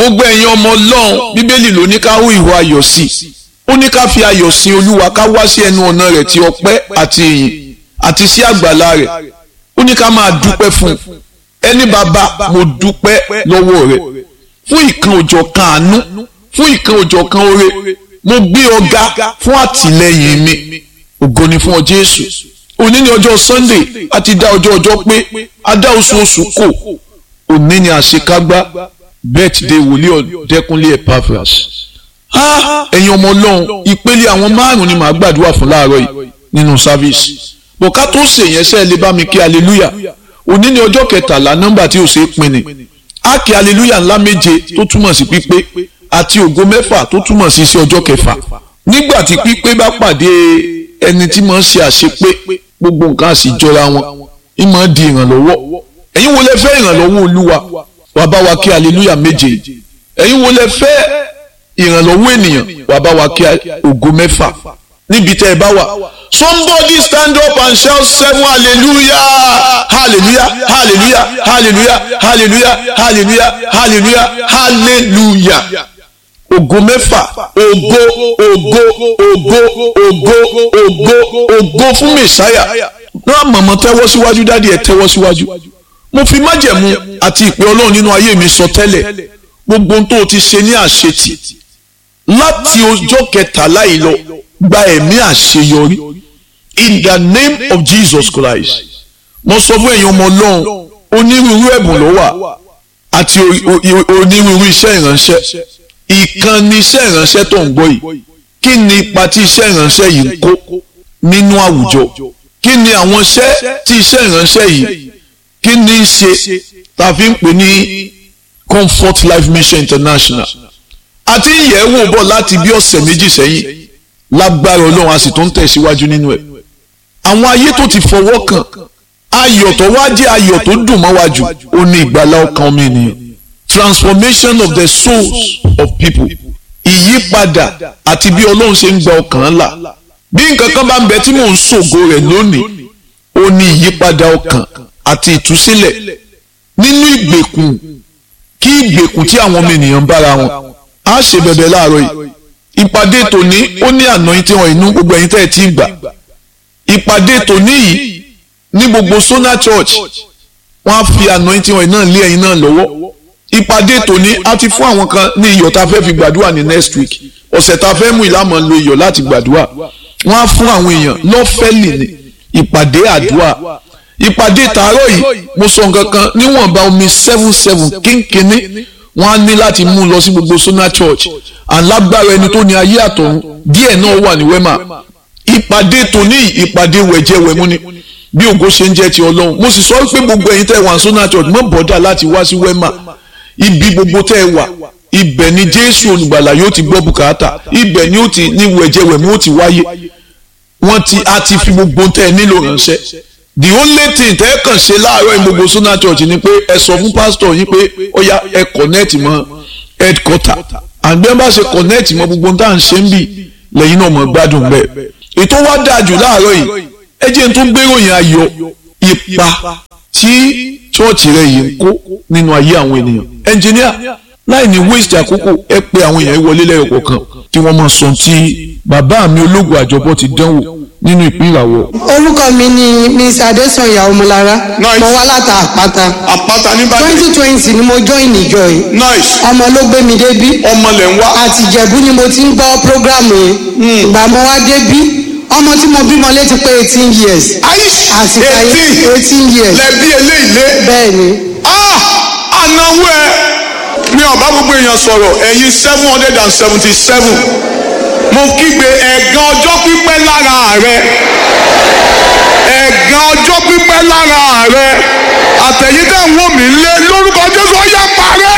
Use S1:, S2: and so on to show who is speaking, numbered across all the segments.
S1: gbogbo ẹ̀yin ọmọ ọlọ́run bíbélì ló ní ká hú ìwà ayọ̀ sí i ó ní ká fi ayọ̀ sin olúwa ká wá sí ẹnu ọ̀nà rẹ̀ ti ọpẹ́ àti ìyìn àti sí àgbàlá rẹ̀ ó ní ká máa dúpẹ́ fún un ẹni bàbá mo dúpẹ́ lọ́wọ́ rẹ̀ fún ìkan òjọ̀ kan àánú fún ìkan òjọ̀ kan oore mo gbé ọ̀gá fún àtìlẹ́yìn mi ògo ni fún ọ jésù òní ni ọjọ́ sunday a ti dá ọjọ́ ọjọ́ pé a dá oṣù oṣù kò òní ni àṣekágbá birthday wòlíì ọ̀dẹ́kunlé epaphras ẹ̀yin ọmọ ọlọ́run ìpele àwọn márùn-ún ni màá gbàdúrà fún láàárọ̀ yìí nínú sáfíìsì bọ̀ ká tó ṣèyẹn sẹ́ẹ̀ lè bá mi kí hallelujah òní ni ọjọ́ kẹtàlá nọ́mbà tí ò ṣe é pin ni á kí hallelujah ńlá méje tó túmọ̀ sí pípé àti ògo mẹ́fà tó túmọ̀ sí sí ọjọ́ kẹfà nígbà tí pípé bá pàdé ẹni tí máa ń ṣe àṣepé gbogbo nǹkan àsì jọra wọn ń máa di ìrànlọ́wọ́ ẹ̀yin wo lẹ fẹ́ ìrànlọ́wọ́ olúwa wàá bá wa kí hallelujah méje ẹ̀yin wo lẹ fẹ́ ìrànlọ́wọ́ ènìyàn wàá bá wa kí ògo mẹ́fà níbi tẹ́ ẹ bá wà somebody stand up and shout seven hallelujah hallelujah hallelujah hallelujah hallelujah hallelujah hallelujah hallelujah ògo mẹ́fà ògo ògo ògo ògo ògo ògo fún mẹ̀sáyà náà mọ̀mọ́ tẹ́wọ́ síwájú dádì ẹ̀ tẹ́wọ́ síwájú mo fi májẹ̀mú àti ìpè ọlọ́run nínú ayé mi sọ tẹ́lẹ̀ gbogbo ohun tó o ti ṣe ní àṣetì láti ọjọ́ kẹtàlá yìí lọ gba ẹ̀mí àṣeyọrí in the name of Jesus Christ mo sọ fún ẹ̀yin ọmọ ọlọ́run onírúurú ẹ̀bùn ló wà àti onírúurú iṣẹ́ ìránṣẹ́ ìkànnì iṣẹ́ ìránṣẹ́ tó ń gbọ́ yìí kí ni ipa tí iṣẹ́ ìránṣẹ́ yìí ń kó nínú àwùjọ kí ni àwọn iṣẹ́ tí iṣẹ́ ìránṣẹ́ yìí kí ni í ṣe tá a fi ń pè ní Comfort Life Mission International àti ìyẹ̀wò bọ̀ láti bí ọ̀sẹ̀ méjì sẹ́yìn lágbára ọlọ́run a sì tó ń tẹ̀síwájú nínú ẹ̀ àwọn ayé tó ti fọwọ́ kàn ayọ̀ tó wá jẹ́ ayọ̀ tó dùn mọ́ wájú ó ní ìgbàlá ọkàn mi nìyẹn transformation of the souls of people ìyípadà àti bí ọlọ́run ṣe ń gba ọkàn là bí nǹkan kan bá ń bẹ tí mò ń ṣògo rẹ̀ lónìí ó ní ìyípadà ọkàn àti ìtúsílẹ̀ nínú ìgbèkùn kí ìgbèkùn tí àwọn ọmọ ènìyàn bára wọn á ṣe bẹ̀bẹ̀ láàárọ̀ yìí ìpàdé tòní ó ní àná tí wọn inú gbogbo ẹ̀yin tẹ́ ẹ ti gbà ìpàdé tòní yìí ní gbogbo Sona Church wọn á fi àná tí wọn náà lé ẹ̀yin náà lọ́wọ́ ìpàdé tòní á ti fún àwọn kan ní iyọ̀ tá a fẹ́ fi gbàdúrà ní next week ọ̀sẹ̀ tá a fẹ́ mú ìlànà lo iyọ̀ láti gbàdúrà wọn á fún àwọn èèyàn lọ́fẹ̀lì ní ìpàdé àdúrà ìpàdé tàárọ̀ yìí mo sọ nǹkan kan níwọ̀nba omi seven seven kínkínní wọ́n á ní láti mú un lọ sí gbogbo Sona Church alágbára ẹni tó ní ayé àtọ̀run díẹ̀ náà wà ní wema ìpàdé tòní ìpàdé wẹ̀jẹ̀wẹ̀mú ni bí ògo ṣe ń jẹ́ ti ọlọ́run mo sì sọ pé gbogbo ẹ̀yin tẹ́ wà ní Sona Church mọ́ bọ́dà láti wá sí wema ibi gbogbo tẹ́ ẹ wà ibẹ̀ ni Jésù olùgbàlà yóò ti gbọ́ bùkátà ibẹ̀ ni ó ti ní wẹ̀jẹ̀wẹ̀mú ó ti wáyé wọ́n ti a ti fi gbogbo tẹ́ ẹ nílò ránṣẹ́ the only thing tẹ́ ẹ kàn ṣe láàárọ̀ ní gbogbo Sona Church ni pé ẹ sọ fún pásítọ̀ yín pé ó yá ẹ connect mọ́ headquarter àgbẹ̀ bá ṣe connect mọ́ gbogbo tá à ń ṣe ń bì lẹ́yìn náà mọ̀ gbádùn bẹ́ẹ̀ ètò wa dáa jù láàárọ̀ yìí ẹ jẹ́ n tó gbéròyìn ayọ̀ ipa tí chọ́ọ̀chì rẹ̀ yìí ń kó nínú ayé àwọn ènìyàn ẹnjìníà láì ní waste àkókò ẹ pé àwọn èèyàn wọlé lẹ́yọ̀ kọ̀ọ̀kan kí wọ́n máa sọ tí bàbá mi ológun àjọbọ ti dánwò nínú ìpínlẹ̀ àwọ̀.
S2: orúkọ mi ni miss adesanya ọmọlára
S3: Nice.
S2: mo wá láta àpáta
S3: àpáta nìbàdàn
S2: twenty twenty ni mo join ìjọ yìí
S3: nice
S2: ọmọ ló gbé mi débí
S3: ọmọ lẹ̀ ń wá
S2: àti ìjẹ̀bú ni mo ti ń gbọ́ prógrámù yìí ìgbà mo wá débí ọmọ tí mo bímọ létí pé eighteen years
S3: aish
S2: àsìkò ayé
S3: eighteen
S2: eighteen years
S3: lẹ́bí eléyìí lé
S2: bẹ́ẹ̀ ni
S3: ah ànáwó ẹ mi ò bá gbogbo èèyàn sọ̀rọ̀ ẹ̀yin seven hundred and seventy seven mo kígbe ẹ̀gàn ọjọ́ pípẹ́ lára rẹ ẹ̀gàn ọjọ́ pípẹ́ lára rẹ àtẹ̀yìn tẹ̀ ń wò mí lé lórúkọ Jésù ọ̀yà parẹ́.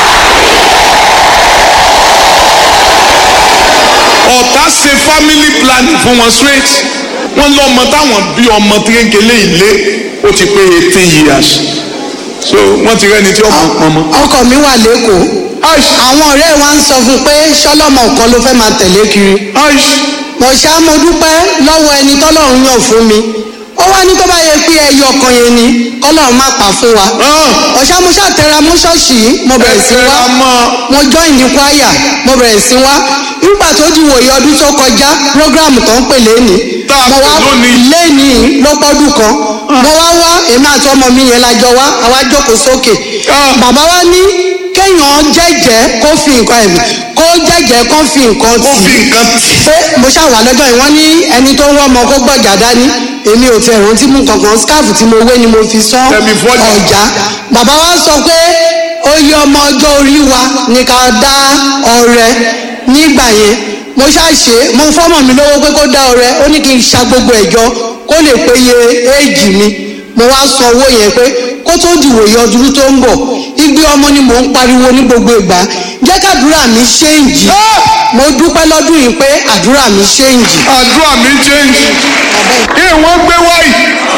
S3: ọ̀tá ṣe family planning fún wọn straight wọ́n lọ́mọ táwọn bí ọmọ kékeré ilé ó ti pé eighteen years so wọ́n ti rẹ́ni tí ọmọ pọn mọ́.
S2: ọkọ mi wà lẹ́kọ̀ọ́
S3: aish
S2: àwọn ọ̀rẹ́ wa ń sọ fún pé ṣọlọ́mọ kan ló fẹ́ máa tẹ̀lé kiri
S3: aish
S2: mo ṣá mo dúpẹ́ lọ́wọ́ ẹni tọ́lọ́run yàn fún mi ó wá ní tó bá yẹ pé ẹyọ ọkàn yẹn ni kọ́lọ́run má pa fún wa ọ̀ṣà mo ṣàtẹ̀ra mú ṣọ́ọ̀ṣì yìí mo bẹ̀rẹ̀ sí wá
S3: Ẹ tẹra mọ́.
S2: mo join ní kwaya mo bẹ̀rẹ̀ sí wá nígbà tó di wòye ọdún tó kọjá program tó ń pè lẹ́ni
S3: Tá a
S2: mo
S3: pè
S2: wá
S3: lónìí.
S2: lẹ́ni lọ́pọ́dún kan mo wá wá èmi àti ọmọ mi yẹn lájọ wá àwa jókòó sókè
S3: Ah.
S2: bàbá wa ní kéèyàn jẹ́jẹ́ kó fi nǹkan ẹ̀mí kó jẹ́jẹ́ kó fi nǹkan
S3: ó
S2: tì
S3: fi
S2: í
S3: nǹkan tì
S2: pé mo ṣàwà lọ́jọ́ yìí wọ́n ní ẹni tó ń wọ́ ọmọ kó gbọ̀jà dání èmi ò tiẹ̀ rántí mú kankan scarf tí mo wé ni mo fi sán
S3: Ẹ̀mí fọ́jà.
S2: ọ̀já bàbá wa sọ pé oyè ọmọ ọjọ́ orí wa ni ká dá ọrẹ nígbà yẹn mo ṣàṣe mo fọ́mọ̀ mi lówó pé kó dá ọrẹ ó ní kí n ṣa gbogbo ẹ̀jọ́ kó lè péye éèjì mi mo wá san owó yẹn pé kó tó dìwòye ọdún tó ń bọ̀ igbe ọmọ ni mò ń pariwo ní gbogbo ìgbà jẹ́ kàdúrà mi ṣéǹjì mo dúpẹ́ lọ́dún yìí pé àdúrà mi ṣéǹjì.
S3: àdúrà mi change kí wọ́n gbé wáyì.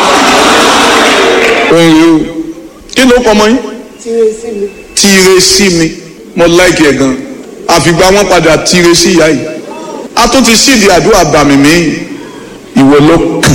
S3: ẹ̀yin o kí ló kọ́ ọmọ yín. tire sí mi mo like ẹ̀ gan àfìgbà wọn padà tire sí ìyá yìí a tún ti sídi àdúrà bàmí mi ìwọ ló kàn.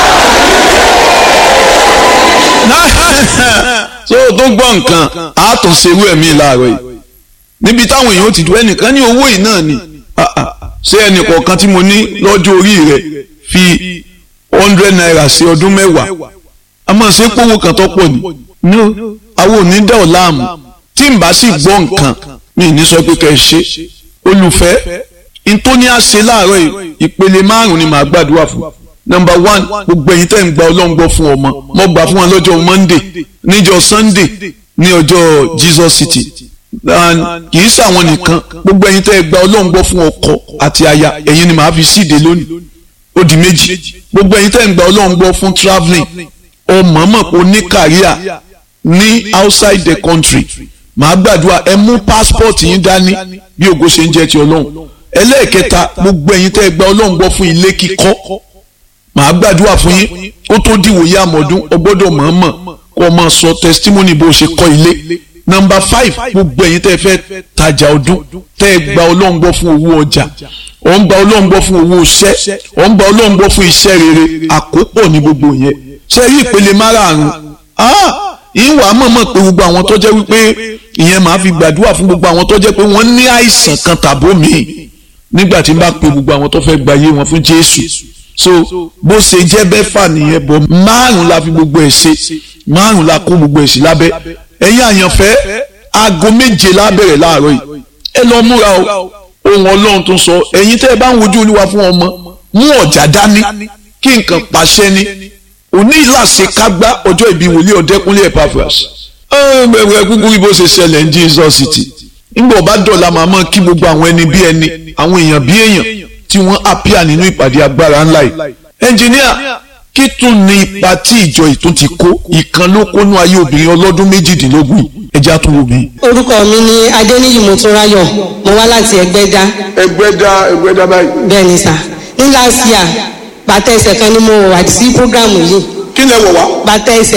S1: so tó gbọ́ nǹkan a tún ṣerú ẹ̀mí láàárọ̀ yìí níbi táwọn èèyàn ti dùn ẹnìkan ní owó yìí náà ni Ah, ah. ṣé ẹnì kọ̀ọ̀kan tí mo ní lọ́jọ́ orí rẹ̀ fi hundred naira sí ọdún mẹ́wàá a máa ṣe pówó kan tó pọ̀ ní no àwọn ò ní dá ọ̀ láàmú tí n bá sì gbọ́ nǹkan mi ì ní sọ pé kẹ́ ẹ ṣe olùfẹ́ ntóní àṣẹ láàárọ̀ yìí ìpele márùn ni màá gbàdúrà fún number one gbogbo ẹ̀yin tẹ́ ń gba ọlọ́run gbọ́ fún ọmọ mo gbà fún wọn lọ́jọ́ monday níjọ́ sunday ní ọjọ́ jesus city And kì í ṣàwọn nìkan gbogbo ẹ̀yin tẹ́ gba ọlọ́run gbọ́ fún ọkọ àti aya ẹ̀yin ni màá fi síde lónìí ó di méjì gbogbo ẹ̀yin tẹ́ ń gba ọlọ́run gbọ́ fún travelling ọmọ mọ̀ pé o ní kàríà ní outside the country màá gbàdúrà ẹ mú passport yín dání bí ògo ṣe ń jẹ́ ti ọlọ́run ẹlẹ́ẹ̀kẹta gbogbo ẹ̀yin tẹ́ gba ọlọ́run gbọ́ fún ilé kíkọ́ màá gbàdúrà fún yín kó tó dìwòye àmọ̀dún o gbọ́dọ̀ mọ̀ọ́mọ̀ kó o máa sọ testimony bó o ṣe kọ́ ilé nọmba five gbogbo ẹ̀yin tẹ́ fẹ́ tajà ọdún tẹ́ gba ọlọ́run gbọ́ fún owó ọjà ò ń gba ọlọ́run gbọ́ fún owó iṣẹ́ ò ń gba ọlọ́run gbọ́ fún iṣẹ́ rere àkópọ̀ ní gbogbo yẹn ṣe rí ìpele márààrún ah ìwà mọ̀mọ́ pé gbogbo àwọn tó jẹ́ wípé ìyẹn màá fi gbàdúrà fún gbogbo àwọn tó jẹ́ pé wọ́n ní àìsàn kan tàbó míì nígbà tí n bá pe gbogbo àwọn tó fẹ́ gba ayé wọn fún Jésù so bó ṣe jẹ́ bẹ́fà nìyẹn bọ̀ márùn la fi gbogbo ẹ̀ ṣe márùn la kó gbogbo ẹ̀ sí lábẹ́ ẹ̀yin àyànfẹ́ aago méje lábẹ̀rẹ̀ láàárọ̀ yìí ẹ lọ múra o ohun ọlọ́run tó sọ ẹ̀yin tẹ́ ẹ bá ń wojú olúwa fún ọmọ mú ọ̀jà dání kí nǹkan pàṣẹ ni òní ìlàsẹ̀ kágbá ọjọ́ ìbí wòlíì ọ̀dẹ́kúnlé Epaphras ẹ̀ẹ́dẹ̀gbẹ̀ kúkú bí bó ṣe ṣẹlẹ̀ ní Jesus City nígbà ọba dọ̀la màmá kí gbogbo àwọn ẹni bí ẹni àwọn èèyàn bí èèyàn tí wọ́n apíà nínú ìpàdé agbára ńlá yìí ẹnjìníà kí tún ní ipa tí ìjọ ìtún ti kó ìkan ló kónú ayé obìnrin ọlọ́dún méjìdínlógún yìí ẹjẹ́ àtúnwò mi.
S2: orúkọ mi ni adéníyì mọ́túnráyọ̀ mo wá láti ẹgbẹ́dá
S3: ẹgbẹ́ dá ẹgbẹ́ dá báyìí.
S2: bẹ́ẹ̀ ni sà ní last year bàtà ẹsẹ̀ kan ni mo wà sí program yìí
S3: kí lẹ wọ̀ wá.
S2: bàtà ẹsẹ̀